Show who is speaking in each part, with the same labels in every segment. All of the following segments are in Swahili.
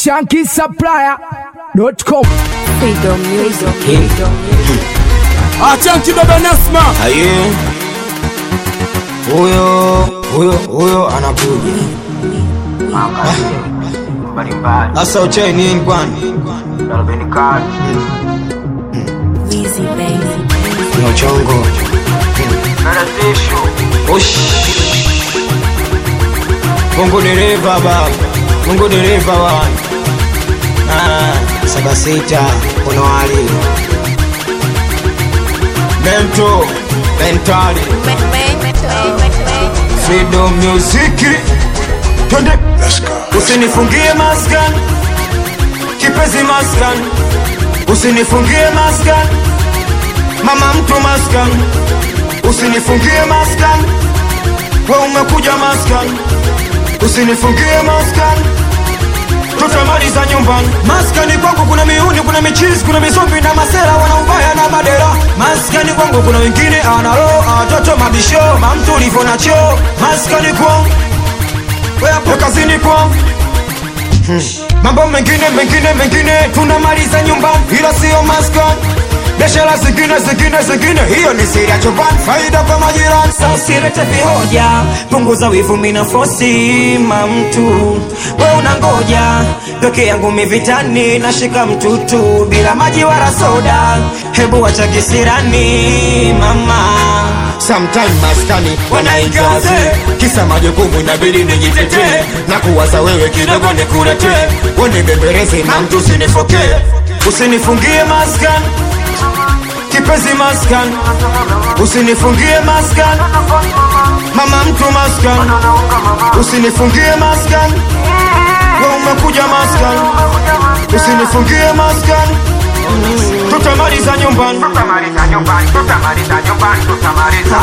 Speaker 1: shankisupplier.com
Speaker 2: Freedom Music.
Speaker 3: Achanki baba Nasma
Speaker 4: Aye. Huyo huyo huyo anakuja. Sasa uchai nini kwani?
Speaker 2: Weezy Baby.
Speaker 4: Ni uchongo. Ush. Mungu dereva baba. Mungu dereva wa. Ah, saba sita kuna wali. Mento, mentali. Freedom Music. Twende. Usinifungie maskan. Kipenzi maskan. Usinifungie maskan. Mama mtu maskan. Usinifungie maskan. We umekuja maskan. Usinifungie maskan. Tutamaliza nyumbani. Maskani kwangu kuna miuni, kuna michizi, kuna misombi na masera wanaubaya na madera. Maskani kwangu kuna wengine analo watoto mabisho, mamtu ulivyo na choo. Maskani kwangu wewe hapo kazini kwangu Hmm. Mambo mengine mengine mengine tunamaliza nyumbani, ila sio maskani. Biashara zingine zingine zingine, hiyo ni siri ya chumbani, faida kwa majirani.
Speaker 5: Sasa usilete vihoja, punguza wivu, mina fosi mamtu, we unangoja peke yangu mivitani, nashika mtutu bila maji wala soda, hebu wacha kisirani mama
Speaker 4: Sometime maskani
Speaker 5: Wanaingaze.
Speaker 4: kisa majukumu inabidi nijitetee na kuwaza wewe kidogo nikuletee, wanibembeleze na mtu usinifokee, usinifungie maskani kipenzi maskani, usinifungie maskani mama mtu maskani, usinifungie maskani we umekuja maskani, usinifungie maskani, tutamaliza nyumbani.
Speaker 6: tutamaliza nyumbani, tutamaliza nyumbani, tutamaliza.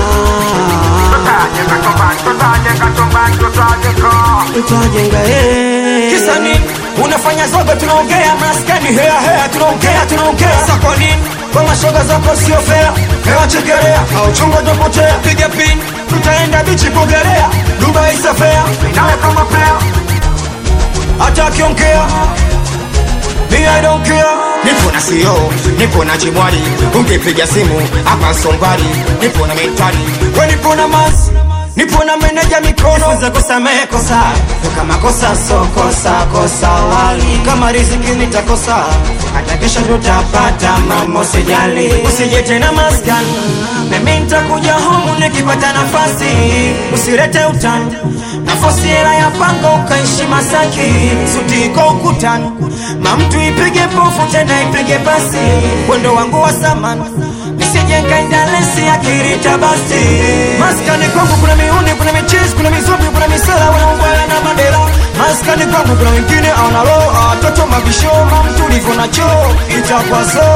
Speaker 6: Tutajenga chumbani, tutajenga chumbani, tutajenga.
Speaker 5: tutajenga eh.
Speaker 4: Kisa nini?
Speaker 5: unafanya zogo tunaongea maskani hea hea tunaongea tunaongea sa kwa nini kwa mashoga zako sio fea hewa chekelea au chungo topotea piga pin tutaenda bichi kuogelea dubai safea
Speaker 6: Nawe kama pea,
Speaker 5: hata akiongea me I don't care
Speaker 4: nipo na sio nipo na chibwali ungepiga simu hapa sombali nipo na mentali
Speaker 5: we nipo na mas nipo na meneja mikono za kusamehe kosa kama kosa so kosa kosa wali kama riziki nitakosa hata kesho tutapata mama usijali usije tena maskani mimi nitakuja homu nikipata nafasi usirete utani nafasi hela ya panga ukaishi Masaki suti iko ukutani mamtu ipige pofu tena ipige basi wendo wangu wa samani nisije nkaindalesi akirita basi maskani kwangu kuna miuni kuna michizi kuna mizobi kuna misela wanaungwaya na madera maskani kwangu kuna wengine analo watoto mabisho mamtu ulivyo na choo itakwazo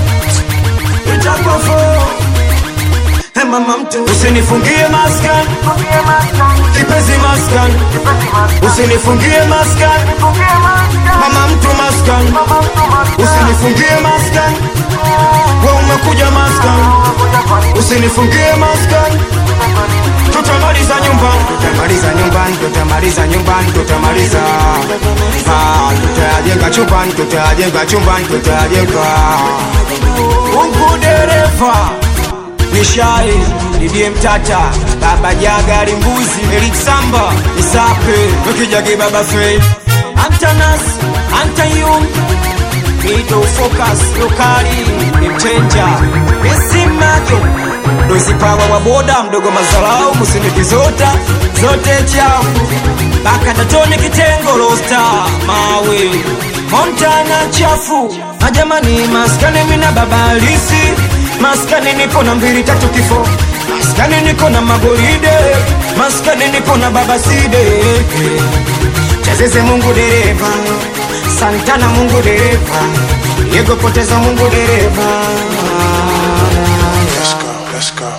Speaker 5: itakwafo Hey mama mtu usinifungie maskani
Speaker 6: fungie maskani,
Speaker 5: kipenzi maskani
Speaker 6: kipenzi maskani,
Speaker 5: usinifungie maskani
Speaker 6: fungie maskani,
Speaker 5: mama mtu maskani
Speaker 6: mama mtu maskani.
Speaker 5: usinifungie maskani we umekuja maskani
Speaker 6: Kuja kwa nini?
Speaker 5: usinifungie maskani tutamaliza nyumbani
Speaker 4: tutamaliza nyumbani tutamaliza nyumbani tutamaliza Ah, tutajenga chumbani tutajenga chumbani tutajenga
Speaker 5: Mungu dereva Nishai Didie Mtata Baba Jaga Limbuzi Eric Samba Isape Wekijagi Baba Faith Antanas Antayum Mito Focus Lokali Mchenja Esimajo Dozi pawa wa boda mdogo mazalau musiniki zota zote chafu baka tatoni kitengo rosta mawe Montana chafu majamani maskani mina baba halisi maskani nipo na mbili tatu kifo maskani niko na magoride maskani nipo na baba side chezeze mungu dereva santana mungu dereva yego poteza mungu dereva
Speaker 7: Let's go, let's go.